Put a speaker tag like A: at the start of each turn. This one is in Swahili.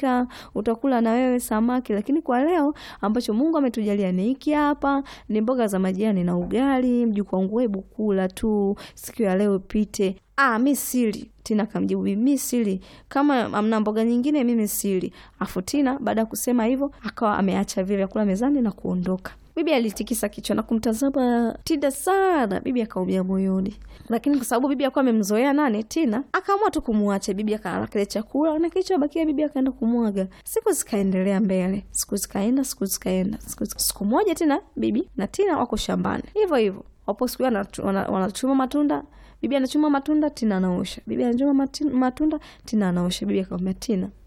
A: umepika, utakula na wewe samaki, lakini kwa leo ambacho Mungu ametujalia ni hiki hapa, ni mboga za majani na ugali. Mjukuu wangu, hebu kula tu, siku ya leo pite. Ah, mi sili. Tina kamjibu mi sili, kama amna mboga nyingine mimi sili. Afu Tina baada ya kusema hivyo akawa ameacha vile vyakula mezani na kuondoka. Bibi alitikisa kichwa na kumtazama Tina sana. Bibi akaumia moyoni, lakini kwa sababu bibi akuwa amemzoea nani Tina, akaamua tu kumwacha bibi. Akala kile chakula na kilichobakia bibi akaenda kumwaga. Siku zikaendelea mbele, siku zikaenda, siku zikaenda, siku, siku moja tena bibi na Tina wako shambani hivyo hivyo, wapo siku wanachuma matunda Bibi anachuma matunda, Tina anaosha. Bibi anachuma matunda, Tina anaosha. Bibi akamwambia Tina,